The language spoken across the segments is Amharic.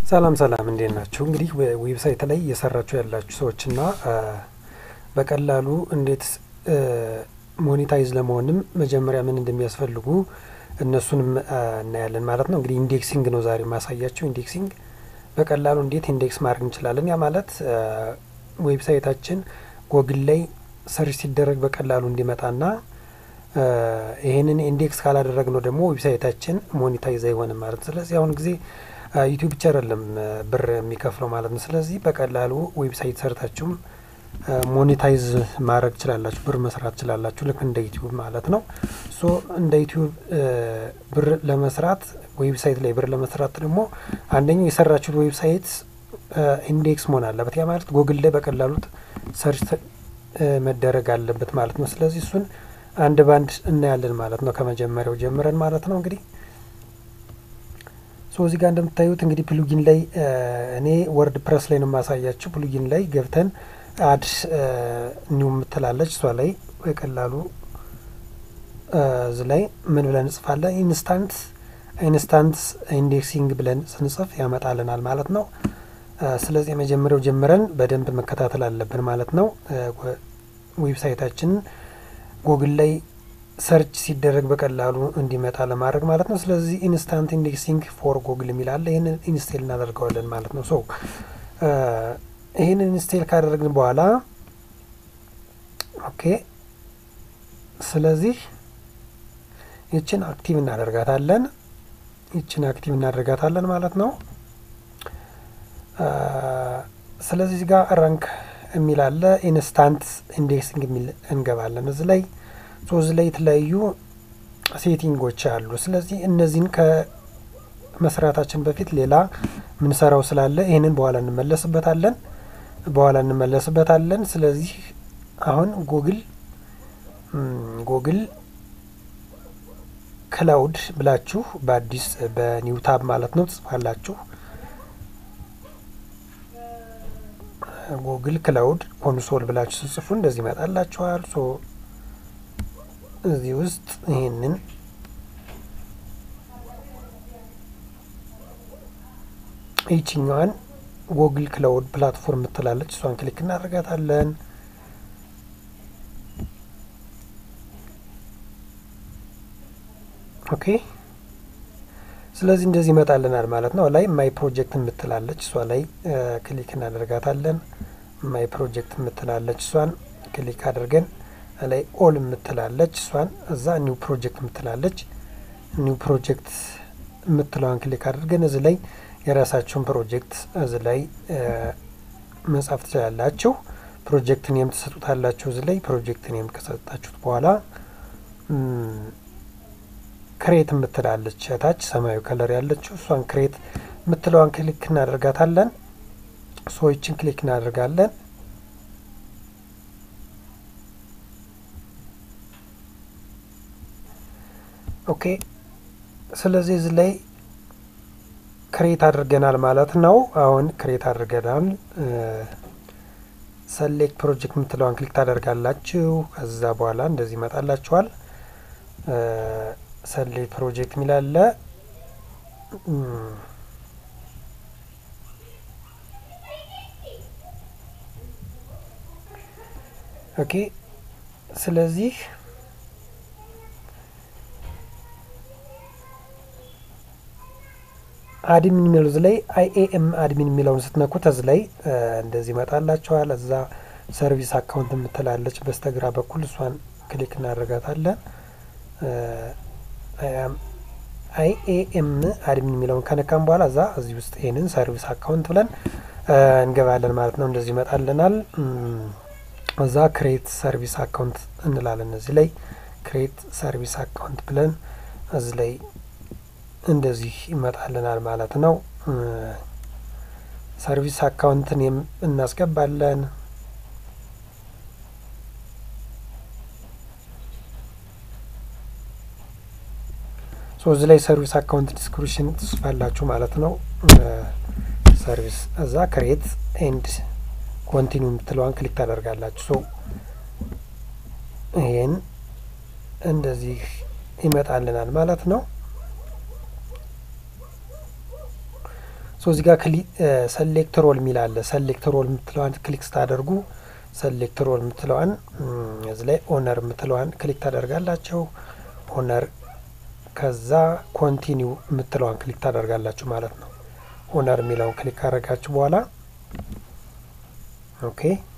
ሰላም ሰላም እንዴት ናችሁ? እንግዲህ ዌብሳይት ላይ እየሰራችሁ ያላችሁ ሰዎችና በቀላሉ እንዴት ሞኔታይዝ ለመሆንም መጀመሪያ ምን እንደሚያስፈልጉ እነሱንም እናያለን ማለት ነው። እንግዲህ ኢንዴክሲንግ ነው ዛሬ ማሳያቸው። ኢንዴክሲንግ በቀላሉ እንዴት ኢንዴክስ ማድረግ እንችላለን። ያ ማለት ዌብሳይታችን ጎግል ላይ ሰርች ሲደረግ በቀላሉ እንዲመጣና ይህንን ኢንዴክስ ካላደረግ ነው ደግሞ ዌብሳይታችን ሞኔታይዝ አይሆንም ማለት ነው። ስለዚህ አሁን ጊዜ ዩቲዩብ ብቻ አይደለም ብር የሚከፍለው ማለት ነው። ስለዚህ በቀላሉ ዌብሳይት ሰርታችሁም ሞኔታይዝ ማድረግ ትችላላችሁ፣ ብር መስራት ትችላላችሁ፣ ልክ እንደ ዩቲዩብ ማለት ነው። ሶ እንደ ዩቲዩብ ብር ለመስራት ዌብሳይት ላይ ብር ለመስራት ደግሞ አንደኛው የሰራችሁት ዌብሳይት ኢንዴክስ መሆን አለበት። ያ ማለት ጎግል ላይ በቀላሉ ሰርች መደረግ አለበት ማለት ነው። ስለዚህ እሱን አንድ ባንድ እናያለን ማለት ነው፣ ከመጀመሪያው ጀምረን ማለት ነው እንግዲህ ሶ እዚህ ጋር እንደምታዩት እንግዲህ ፕሉጊን ላይ እኔ ወርድ ፕረስ ላይ ነው የማሳያችሁ። ፕሉጊን ላይ ገብተን አድ ኒው የምትላለች እሷ ላይ በቀላሉ እዚ ላይ ምን ብለን እንጽፋለን? ኢንስታንት ኢንስታንት ኢንዴክሲንግ ብለን ስንጽፍ ያመጣልናል ማለት ነው። ስለዚህ የመጀመሪያው ጀምረን በደንብ መከታተል አለብን ማለት ነው። ዌብሳይታችንን ጎግል ላይ ሰርች ሲደረግ በቀላሉ እንዲመጣ ለማድረግ ማለት ነው። ስለዚህ ኢንስታንት ኢንዴክሲንግ ፎር ጎግል የሚላለ ይህንን ኢንስቴል እናደርገዋለን ማለት ነው። ሶ ይህንን ኢንስቴል ካደረግን በኋላ ኦኬ፣ ስለዚህ ይችን አክቲቭ እናደርጋታለን። ይችን አክቲቭ እናደርጋታለን ማለት ነው። ስለዚህ እዚህ ጋር ራንክ የሚል አለ። ኢንስታንት ኢንዴክሲንግ የሚል እንገባለን እዚህ ላይ ሶዝ ላይ የተለያዩ ሴቲንጎች አሉ። ስለዚህ እነዚህን ከመስራታችን በፊት ሌላ ምንሰራው ስላለ ይህንን በኋላ እንመለስበታለን በኋላ እንመለስበታለን። ስለዚህ አሁን ጉግል ጉግል ክላውድ ብላችሁ በአዲስ በኒው ታብ ማለት ነው ትጽፋላችሁ። ጉግል ክላውድ ኮንሶል ብላችሁ ስጽፉ እንደዚህ ይመጣላችኋል። ሶ እዚህ ውስጥ ይህንን ይችኛዋን ጎግል ክላውድ ፕላትፎርም የምትላለች እሷን ክሊክ እናደርጋታለን። ኦኬ ስለዚህ እንደዚህ ይመጣልናል ማለት ነው። ላይ ማይ ፕሮጀክት የምትላለች እሷ ላይ ክሊክ እናደርጋታለን። ማይ ፕሮጀክት የምትላለች እሷን ክሊክ አድርገን ላይ ኦል የምትላለች እሷን እዛ ኒው ፕሮጀክት የምትላለች ኒው ፕሮጀክት የምትለዋን ክሊክ አድርገን እዚ ላይ የራሳችሁን ፕሮጀክት እዚ ላይ መጻፍ ትችላላችሁ። ፕሮጀክት ኔም ትሰጡታላችሁ። እዚ ላይ ፕሮጀክት ኔም ከሰጣችሁት በኋላ ክሬት የምትላለች እታች ሰማያዊ ከለር ያለችው እሷን ክሬት የምትለዋን ክሊክ እናደርጋታለን። ሰዎችን ክሊክ እናደርጋለን። ኦኬ ስለዚህ እዚህ ላይ ክሬት አድርገናል ማለት ነው። አሁን ክሬት አድርገናል። ሰሌክት ፕሮጀክት የምትለዋን ክሊክ ታደርጋላችሁ። ከዛ በኋላ እንደዚህ ይመጣላችኋል። ሰሌክት ፕሮጀክት የሚላለ ኦኬ ስለዚህ አድሚን የሚለው እዚ ላይ አይኤኤም አድሚን የሚለውን ስትነኩት እዚ ላይ እንደዚህ ይመጣላችኋል። እዛ ሰርቪስ አካውንት የምትላለች በስተግራ በኩል እሷን ክሊክ እናደርጋታለን። አይኤኤም አድሚን የሚለውን ከነካም በኋላ እዛ እዚህ ውስጥ ይህንን ሰርቪስ አካውንት ብለን እንገባለን ማለት ነው። እንደዚህ ይመጣልናል። እዛ ክሬት ሰርቪስ አካውንት እንላለን። እዚህ ላይ ክሬት ሰርቪስ አካውንት ብለን እዚህ ላይ እንደዚህ ይመጣልናል ማለት ነው። ሰርቪስ አካውንትን እናስገባለን። ሶ እዚህ ላይ ሰርቪስ አካውንት ዲስክሪፕሽን ትጽፋላችሁ ማለት ነው። ሰርቪስ እዛ ክሬት ኤንድ ኮንቲኒው የምትለዋን ክሊክ ታደርጋላችሁ። ሶ ይሄን እንደዚህ ይመጣልናል ማለት ነው። ሶ እዚህ ጋር ሰሌክት ሮል የሚል አለ። ሰሌክት ሮል የምትለዋን ክሊክ ስታደርጉ ሰሌክት ሮል የምትለዋን እዚህ ላይ ኦነር የምትለዋን ክሊክ ታደርጋላችሁ። ኦነር ከዛ ኮንቲኒው የምትለዋን ክሊክ ታደርጋላችሁ ማለት ነው። ኦነር የሚለውን ክሊክ ካደረጋችሁ በኋላ ኦኬ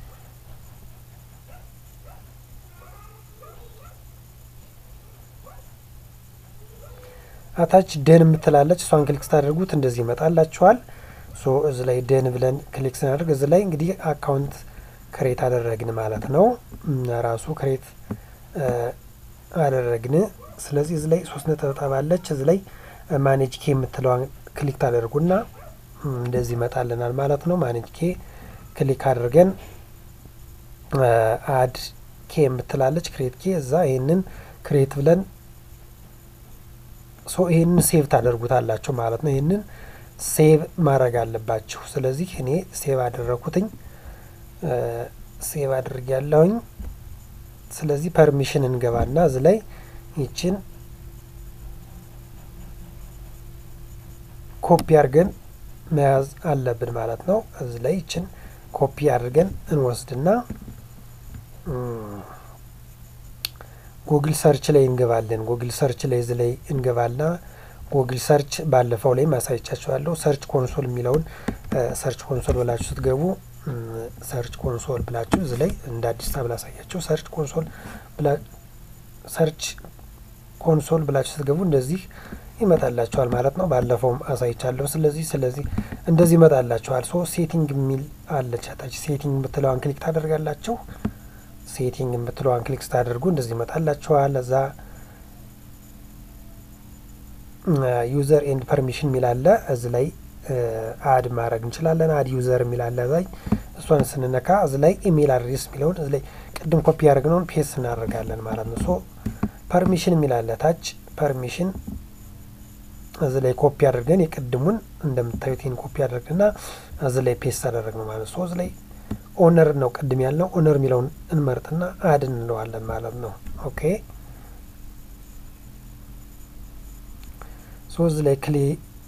አታች ደን የምትላለች እሷን ክሊክ ስታደርጉት እንደዚህ ይመጣላችኋል። ሶ እዚ ላይ ደን ብለን ክሊክ ስናደርግ እዚ ላይ እንግዲህ አካውንት ክሬት አደረግን ማለት ነው። ራሱ ክሬት አደረግን። ስለዚህ እዚ ላይ ሶስት ነጠብጣብ አለች። እዚ ላይ ማኔጅ ኬ የምትለዋን ክሊክ ታደርጉና እንደዚህ ይመጣልናል ማለት ነው። ማኔጅ ኬ ክሊክ አድርገን አድ ኬ የምትላለች ክሬት ኬ እዛ ይህንን ክሬት ብለን ሶ ይህንን ሴቭ ታደርጉታላችሁ ማለት ነው። ይህንን ሴቭ ማድረግ አለባችሁ። ስለዚህ እኔ ሴቭ አደረኩትኝ ሴቭ አድርግ ያለሁኝ። ስለዚህ ፐርሚሽን እንገባና እዚ ላይ ይችን ኮፒ አድርገን መያዝ አለብን ማለት ነው። እዚ ላይ ይችን ኮፒ አድርገን እንወስድና ጉግል ሰርች ላይ እንገባለን። ጉግል ሰርች ላይ እዚ ላይ እንገባና ጉግል ሰርች ባለፈው ላይ ማሳየቻችኋለሁ። ሰርች ኮንሶል የሚለውን ሰርች ኮንሶል ብላችሁ ስትገቡ ሰርች ኮንሶል ብላችሁ እዚ ላይ እንደ አዲስ ታብ ላሳያችሁ። ሰርች ኮንሶል ሰርች ኮንሶል ብላችሁ ስትገቡ እንደዚህ ይመጣላችኋል ማለት ነው። ባለፈውም አሳይቻለሁ። ስለዚህ ስለዚህ እንደዚህ ይመጣላችኋል። ሶ ሴቲንግ የሚል አለች ታች ሴቲንግ የምትለዋን ክሊክ ታደርጋላችሁ። ሴቲንግ የምትለዋን ክሊክ ስታደርጉ እንደዚህ ይመጣላችኋል። እዛ ዩዘር ኤንድ ፐርሚሽን የሚል አለ። እዚ ላይ አድ ማድረግ እንችላለን። አድ ዩዘር የሚል አለ። እዛ እሷን ስንነካ እዚ ላይ ኢሜይል አድሬስ የሚለውን እዚ ላይ ቅድም ኮፒ ያደርግነውን ፔስት እናደርጋለን ማለት ነው። ሶ ፐርሚሽን የሚል አለ ታች ፐርሚሽን እዚ ላይ ኮፒ አድርገን የቅድሙን እንደምታዩት ይህን ኮፒ አድርግና እዚ ላይ ፔስት አደረግ ነው ማለት ነው። ሶ እዚ ላይ ኦነር ነው ቅድም ያልነው ኦነር የሚለውን እንመርጥና አድ እንለዋለን ማለት ነው። ኦኬ ሶ እዚ ላይ ክሊ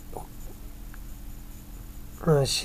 እሺ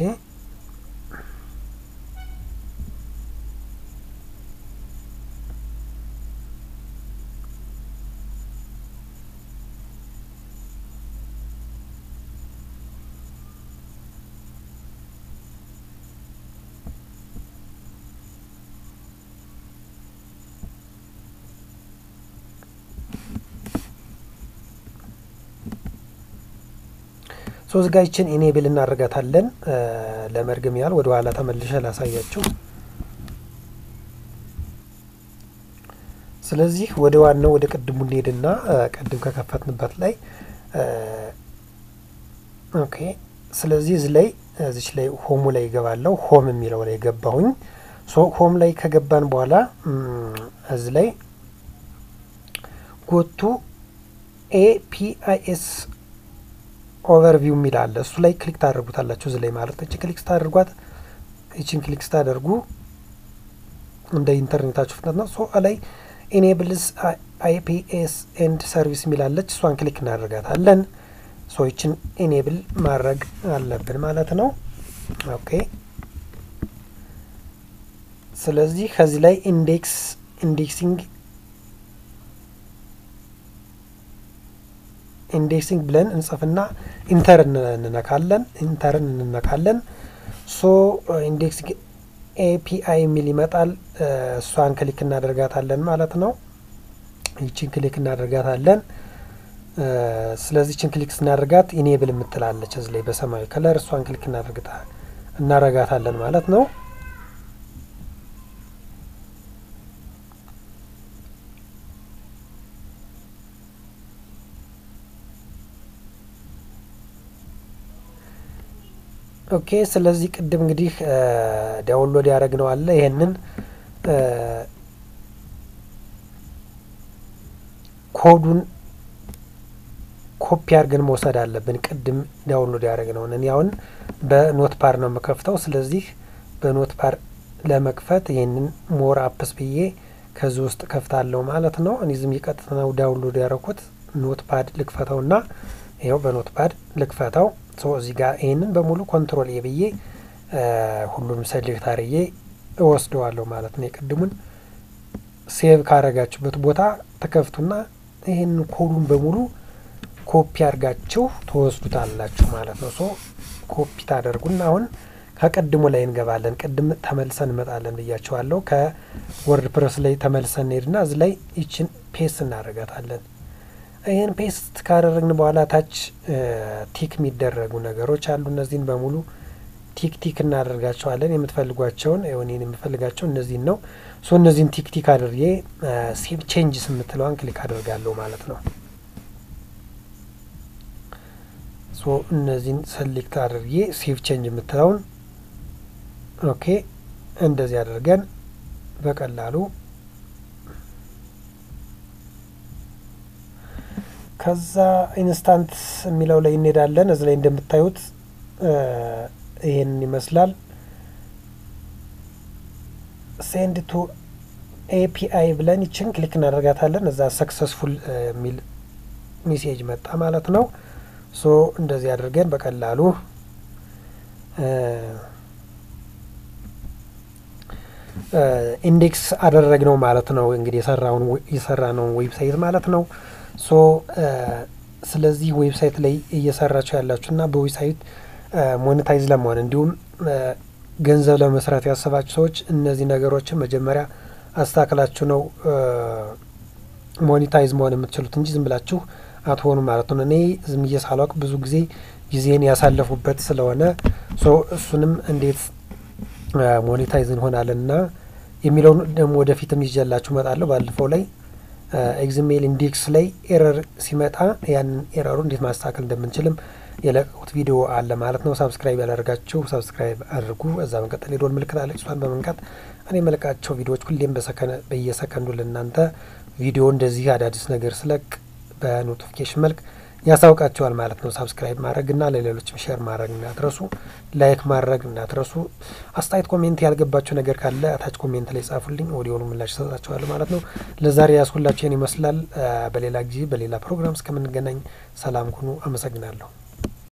ሶስት ጋይችን ኢኔብል እናደርጋታለን። ለመድገም ያህል ወደ ኋላ ተመልሼ ላሳያችሁ። ስለዚህ ወደ ዋናው ወደ ቅድሙ እንሄድና ቅድም ከከፈትንበት ላይ ኦኬ። ስለዚህ እዚህ ላይ እዚች ላይ ሆሙ ላይ ይገባለሁ። ሆም የሚለው ላይ ገባሁኝ። ሶ ሆም ላይ ከገባን በኋላ እዚህ ላይ ጎቱ ኤፒአይኤስ ኦቨርቪው የሚል አለ። እሱ ላይ ክሊክ ታደርጉታላችሁ። እዚህ ላይ ማለት እቺ ክሊክ ስታደርጓት እቺን ክሊክ ስታደርጉ እንደ ኢንተርኔታችሁ ፍጥነት ነው። ሶ ላይ ኢኔብልስ አይፒኤስ ኤንድ ሰርቪስ የሚላለች እሷን ክሊክ እናደርጋታለን። ሶ ይችን ኢኔብል ማድረግ አለብን ማለት ነው። ኦኬ ስለዚህ ከዚህ ላይ ኢንዴክስ ኢንዴክሲንግ ኢንዴክሲንግ ብለን እንጽፍና ኢንተር እንነካለን። ኢንተርን እንነካለን። ሶ ኢንዴክሲንግ ኤፒአይ የሚል ይመጣል። እሷን ክሊክ እናደርጋታለን ማለት ነው። ይችን ክሊክ እናደርጋታለን። ስለዚህ ይችን ክሊክ ስናደርጋት ኢኔብል የምትላለች እዚህ ላይ በሰማያዊ ከለር እሷን ክሊክ እናደርጋታለን ማለት ነው። ኦኬ ስለዚህ ቅድም እንግዲህ ዳውንሎድ ያደረግነው አለ። ይሄንን ኮዱን ኮፒ አድርገን መውሰድ አለብን። ቅድም ዳውንሎድ ያደረግነውን እኔ አሁን በኖት ፓር ነው የምከፍተው። ስለዚህ በኖት ፓር ለመክፈት ይህንን ሞር አፕስ ብዬ ከዚህ ውስጥ ከፍታለሁ ማለት ነው። እኔ ዝም የቀጥታ ነው ዳውንሎድ ያደረኩት። ኖት ፓድ ልክፈተውና ይኸው በኖት ፓድ ልክፈተው እዚህ ጋር ይህንን በሙሉ ኮንትሮል ኤ ብዬ ሁሉንም ሰሌክት አርዬ እወስደዋለሁ ማለት ነው። የቅድሙን ሴቭ ካረጋችሁበት ቦታ ተከፍቱና ይህን ኮዱን በሙሉ ኮፒ አድርጋችሁ ትወስዱታላችሁ ማለት ነው። ሶ ኮፒ ታደርጉና አሁን ከቅድሙ ላይ እንገባለን። ቅድም ተመልሰን እንመጣለን ብያቸዋለሁ። ከወርድ ፕረስ ላይ ተመልሰን እንሄድና እዚህ ላይ ይችን ፔስት እናደርጋታለን። ይህን ፔስት ካደረግን በኋላ ታች ቲክ የሚደረጉ ነገሮች አሉ። እነዚህን በሙሉ ቲክ ቲክ እናደርጋቸዋለን። የምትፈልጓቸውን እኔን የምፈልጋቸው እነዚህን ነው። ሶ እነዚህን ቲክ ቲክ አድርጌ ሴቭ ቼንጅስ የምትለዋን ክሊክ አደርጋለሁ ማለት ነው። ሶ እነዚህን ሰሌክት አድርጌ ሴቭ ቼንጅ የምትለውን ኦኬ፣ እንደዚህ አድርገን በቀላሉ ከዛ ኢንስታንት የሚለው ላይ እንሄዳለን። እዚህ ላይ እንደምታዩት ይሄንን ይመስላል። ሴንድ ቱ ኤፒአይ ብለን ይችን ክሊክ እናደርጋታለን። እዛ ሰክሰስፉል የሚል ሜሴጅ መጣ ማለት ነው። ሶ እንደዚህ አድርገን በቀላሉ ኢንዴክስ አደረግነው ማለት ነው። እንግዲህ የሰራውን የሰራነውን ዌብሳይት ማለት ነው። ሶ ስለዚህ ዌብሳይት ላይ እየሰራችሁ ያላችሁና በዌብሳይት ሞኔታይዝ ለመሆን እንዲሁም ገንዘብ ለመስራት ያሰባችሁ ሰዎች እነዚህ ነገሮችን መጀመሪያ አስተካክላችሁ ነው ሞኔታይዝ መሆን የምትችሉት እንጂ ዝም ብላችሁ አትሆኑ ማለት ነው። እኔ ዝም ብዬ ሳላውቅ ብዙ ጊዜ ጊዜን ያሳለፉበት ስለሆነ ሶ እሱንም እንዴት ሞኔታይዝ እንሆናለን እና የሚለውን ደግሞ ወደፊትም ይዤላችሁ እመጣለሁ። ባለፈው ላይ ኤግዝሜል ኢንዴክስ ላይ ኤረር ሲመጣ ያንን ኤረሩ እንዴት ማስተካከል እንደምንችልም የለቀቁት ቪዲዮ አለ ማለት ነው። ሳብስክራይብ ያላደርጋችሁ ሳብስክራይብ አድርጉ። እዛ መቀጠል የደወል ምልክት አለ። እሷን በመንካት እኔ የመለቃቸው ቪዲዮዎች ሁሌም በየሰከንዱ ለእናንተ ቪዲዮ እንደዚህ አዳዲስ ነገር ስለቅ በኖቲፊኬሽን መልክ ያሳውቃቸዋል ማለት ነው። ሳብስክራይብ ማድረግ እና ለሌሎችም ሼር ማድረግ እንዳትረሱ፣ ላይክ ማድረግ እንዳትረሱ። አስተያየት ኮሜንት ያልገባቸው ነገር ካለ ታች ኮሜንት ላይ ጻፉልኝ፣ ወዲያውኑ ምላሽ እሰጣችኋለሁ ማለት ነው። ለዛሬ ያስኩላችሁን ይመስላል። በሌላ ጊዜ በሌላ ፕሮግራም እስከምንገናኝ ሰላም ሁኑ። አመሰግናለሁ።